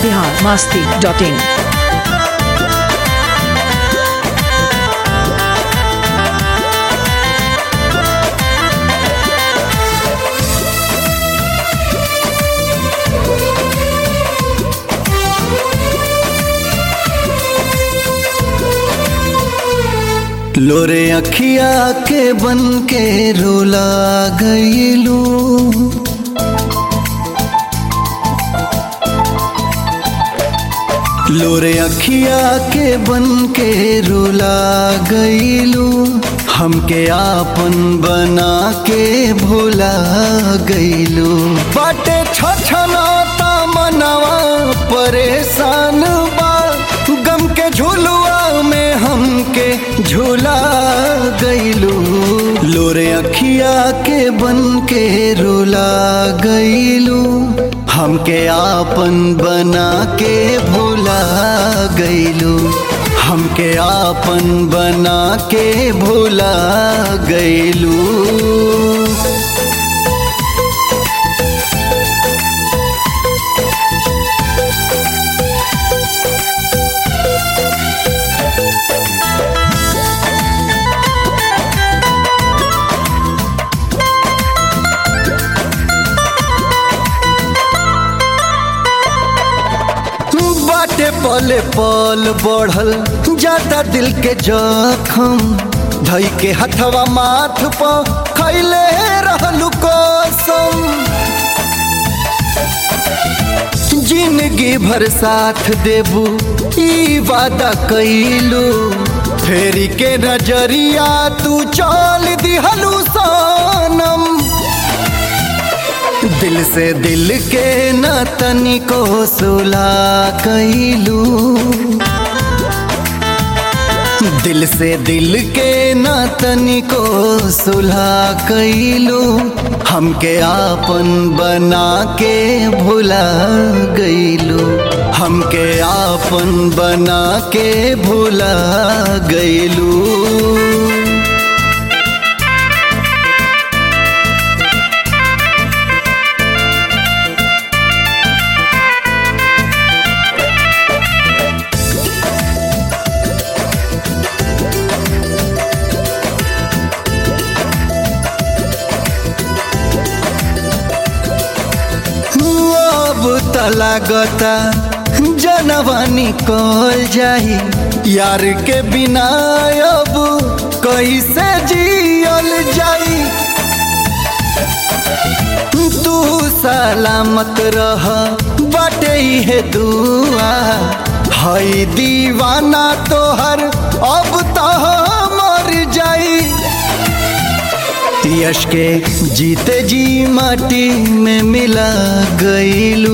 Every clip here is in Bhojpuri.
बिहार मास्ती डॉट इन लोरे अखिया के बन के रोला गईलू लोरे अखिया के बन के रोला गईलू हमके आपन बना के भोला गईलू बाटे छछनाता मनवा परेशान बा गम के झुलुआ में हमके झूला गईलू लोरे अखिया के बन के रोला गईलू हमके आपन बना के भूला गईलू हमके आपन बना के भूला गईलू बाटे पले पल बढ़ल जाता दिल के जखम धई के हथवा माथ पर खैले रहलू कसम जिंदगी भर साथ देबू ई वादा कैलू फेरी के नजरिया तू चल दिहलू सनम दिल से दिल के न तनिको सुला कैलू दिल से दिल के न तनिको सुलहा कैलू हमके आपन बना के भुला गईलू हमके आपन बना के भुला गईलू अब तलागता जनवानी कल जाई यार के बिना अब कैसे जियल जाई तू सलामत रह बाटे है दुआ हई दीवाना तोहर अब तो मर जाई यश के जीते जी माटी में मिला गईलू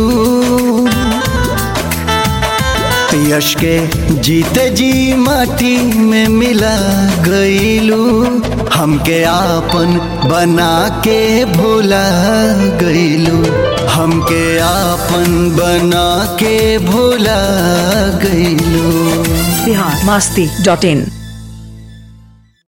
यश के जीते जी माटी में मिला गईलू हमके आपन बना के भूला गईलू हमके आपन बना के भूला गईलू बिहार मास्ती डॉट इन